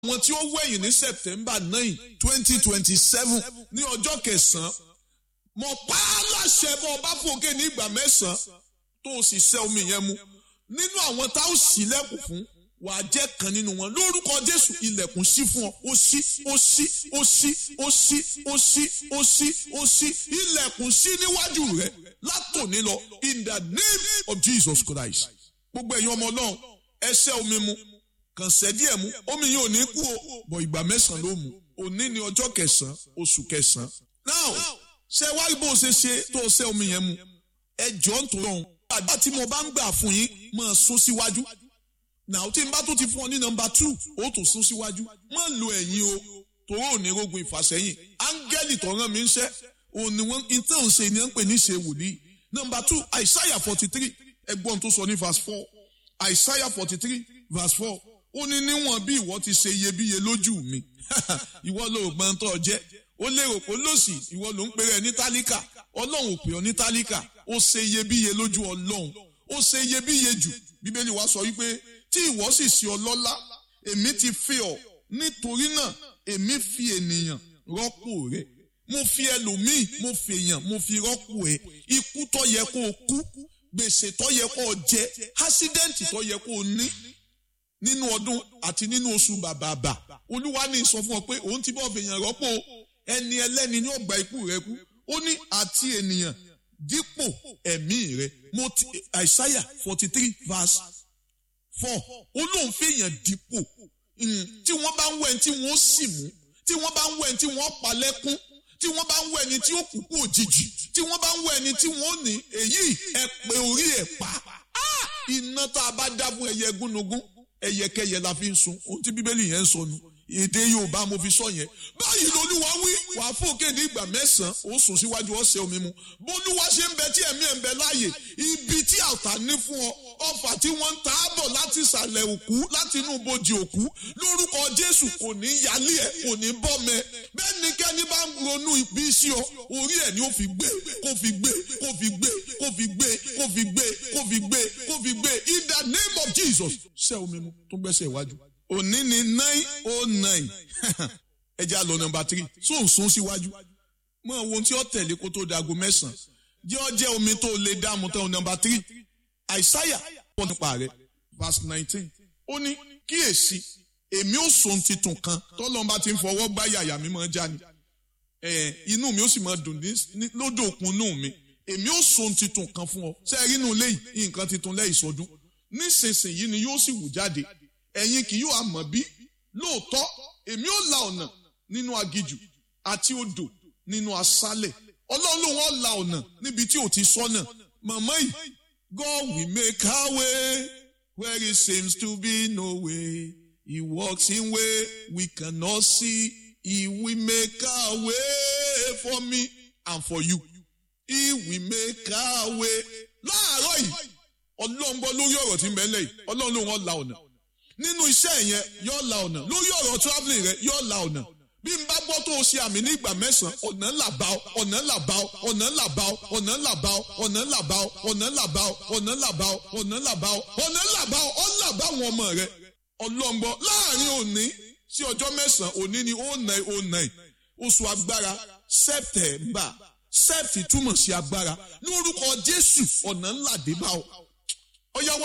àwọn tí ó wẹ̀yìn ní september nine twenty twenty seven ní ọjọ́ kẹsàn-án mo pa á láṣẹ bọ́ ọba fòkè ní ìgbà mẹ́sàn-án tó o sì ṣẹ́ omi yẹn mu nínú àwọn tá ó ṣílẹ̀kùn fún wà á jẹ́ kan nínú wọn lórúkọ jésù ilẹ̀kùn sí fún ọ ó ṣí ó ṣí ó ṣí ó ṣí ó ṣí ó ṣí ó ṣí ilẹ̀kùn sí níwájú rẹ látòní lọ in the name of jesus christ gbogbo ẹ̀yin ọmọ náà ẹ ṣẹ́ omi mu kàn ṣẹ́ díẹ̀ mu omi yìí ò ní kú o bọ̀ ìgbà mẹ́sàn-án ló mu òní ni ọjọ́ kẹsàn-án oṣù kẹsàn-án now ṣe wá bó o ṣe ṣe tó o ṣẹ́ omi yẹn mu ẹ jọ ń tó lọ́hùn àgbà tí mo bá ń gbà fún yín máa sún síwájú now tí n bá tó ti fún ọ ní nọmba two ó tó sún síwájú má lo ẹ̀yìn o tòró ò ní rogun ìfàsẹ́yìn áńgẹ́lì tó rán mi ń ṣẹ́ òun ni wọ́n ń tẹ̀ ń ṣe ni wọ́n ń pè ní ṣe wòlíì nọmba two àìsáyà forty three ẹgbọ́n tó sọ ní verse four àìsáyà forty three verse four ó ní níwọ̀n bí ìwọ ti ṣe iyebíye lójú mi ìwọ ló gbọ́n tó jẹ́ ó lérò pé lòsì ìwọ ló ń pèrè ní tálíkà ọlọ́run ò pè ọ́ ní tálíkà ó ṣe iyebíye lójú ọlọ́run ó ṣe iyebíye jù bíbélì wa sọ wípé tí ìwọ sì ṣe ọlọ́lá èmi ti fi ọ́ nítorí náà èmi fi ènìyàn rọ́pò rẹ̀ mo fi ẹlòmíì mo fi èèyàn mo fi rọ́pò ẹ̀ ikú tó yẹ kó o kú gbèsè tó yẹ kó o jẹ ásídẹ́ǹtì tó yẹ kó o ní nínú ọdún àti nínú oṣù bàbàbà olúwa ní sọ fún ọ pé òun ti bọ́ fèèyàn rọ́pò ẹni ẹlẹ́ni ní ọgbà ikú rẹ kú ó ní àti ènìyàn dípò ẹ̀mí rẹ mo ti àìsáyà forty three verse four ó lóun fèèyàn dípò tí wọ́n bá ń wẹ̀ tí wọ́n sì mú tí wọ́n bá ń wẹ̀ tí wọ́n pa lẹ́kún tí wọ́n bá ń wẹ̀ ni tí ó kú kú òjijì tí wọ́n bá ń wẹ̀ ni tí wọ́n ní èyí ẹ pé orí ẹ̀ pa iná tá a bá dá fún ẹyẹ gúnugún ẹyẹkẹyẹ la fi ń sun ohun tí bíbélì yẹn ń sọ nu èdè yorùbá mo fi sọ yẹn báyìí lolúwa wí wà á fòkè ní ìgbà mẹ́sàn-án ó sùn síwájú ọ̀sẹ̀ omi mu bólúwa ṣe ń bẹ tí ẹ̀mí ẹ̀ ń bẹ láàyè ibi tí àwòtá ní fún ọ ọfà tí wọ́n ń ta á bọ̀ láti ìsàlẹ̀ òkú láti inú bojì òkú lórúkọ jésù kò ní yálé ẹ̀ kò ní bọ́mẹ bẹ́ẹ̀ ni kẹ́ni bá ń ronú ibi sí ọ orí ẹ̀ ni ó fi gbé kó fi gbé kó fi gbé kó fi gbé kó fi gbé kó fi gbé kó fi gbé in the name of jesus ṣẹ́ omi mu tó gbẹ́sẹ̀ iwájú òní ni nine oh nine ẹ jẹ́ àlọ́ nọmba three tó ń sún síwájú mọ ohun tí ó tẹ̀lé kó tó dago mẹ́sàn-án jẹ́ ọ jẹ́ omi tó lè dààmú tán nọmba three àìsáyà pọ̀ nípa rẹ̀ verse nineteen ó ní kíyèsí èmi ò sùn titun kan tọ́lọ́mba ti ń fọwọ́ gbá yàyà mi máa já ni inú mi ó sì máa dùn lódò òkun inú mi èmi ò sùn titun kan fún ọ sẹ́ẹ̀rí inú lẹ́yìn nǹkan titun lẹ́yìn sọdún nísinsìnyí ni yóò sì wù jáde ẹ̀yin kì yóò àmọ̀ bí lóòótọ́ èmi ò la ọ̀nà nínú agijù àti odò nínú aṣálẹ̀ ọlọ́run lòun ọ̀ la ọ̀nà níbi tí ò ti sọ́nà màmá yìí God will make our way where it seems to be no way he walks in way we cannot see he will make our way for me and for you he will make our way láàárọ̀ yìí ọlọ́run gbọ́ lórí ọ̀rọ̀ tí ń bẹ lẹ́yìn ọlọ́run lòun ọ̀ la ọ̀nà nínú iṣẹ́ yẹn yóò la ọ̀nà lórí ọ̀rọ̀ travelling rẹ yóò la ọ̀nà bí n bá gbọ́ tó o ṣe àmì ní ìgbà mẹ́sàn-án ọ̀nà ńlá bá ọ ọ̀nà ńlá bá ọ ọ̀nà ńlá bá ọ ọ̀nà ńlá bá ọ ọ̀nà ńlá bá ọ ọ̀nà ńlá bá ọ ọ̀nà ńlá bá ọ ọ̀nà ńlá bá ọ ọ̀nà ńlá bá ọ ọ̀nà bá àwọn ọmọ rẹ ọlọ́ngbọ́ láàrin òní sí ọjọ́ mẹ́sàn-án òní ni ó nà ó nà oṣù agbára sẹ́pítẹ̀mbà sẹ́pítì túmọ̀ sí agbára lórúkọ Jésù ọ̀nà ńlá dé bá ọ.